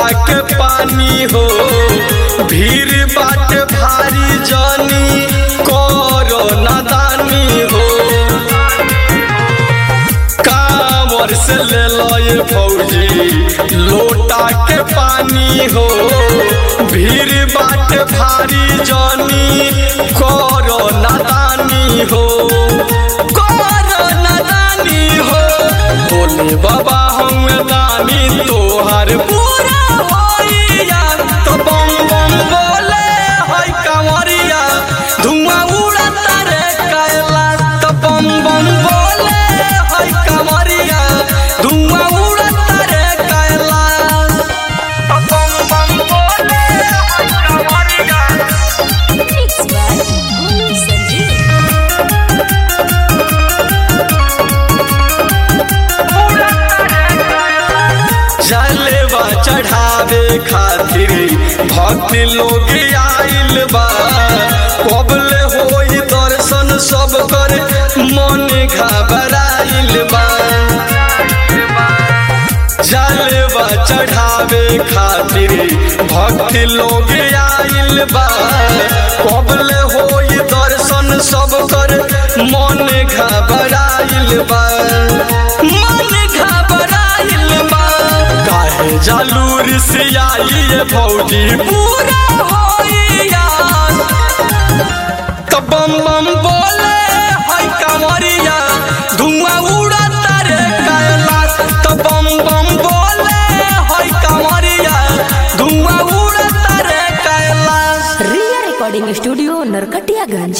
लोटा के पानी हो भीड़ बाट भारी जानी करो नादानी हो कांवर से ले लो ये फौजी लोटा के पानी हो भीड़ बाट भारी जानी करो नादानी हो करो नादानी हो बोले बाबा हम दानी तोहर पूरा होइया तो बम बम बोले होय कंवरिया धुआं उड़ता रे कैला तो बम बम बोले होय कंवरिया धुआं उड़ता रे कैला तो बम बम बोले होय कंवरिया Mixed by Guru Sanjeev. जलवा चढ़ावे खातिर भक्त लोग आइल बा कबले होई दर्शन सब कर मन घबराइल बा जलवा चढ़ावे खातिर भक्त लोग आइल बा कबले होई दर्शन सब कर मन घबराइल बा मन घबराइल बा काहे जालूर से आई ये फौजी पूरा होइया तो बम बम बोले हाय कंवरिया धुआं उड़ता रे कैलाश तो बम बम बोले हाय कंवरिया धुआं उड़ता रे Kailash Ria Recording Studio, Narkatiyaganj.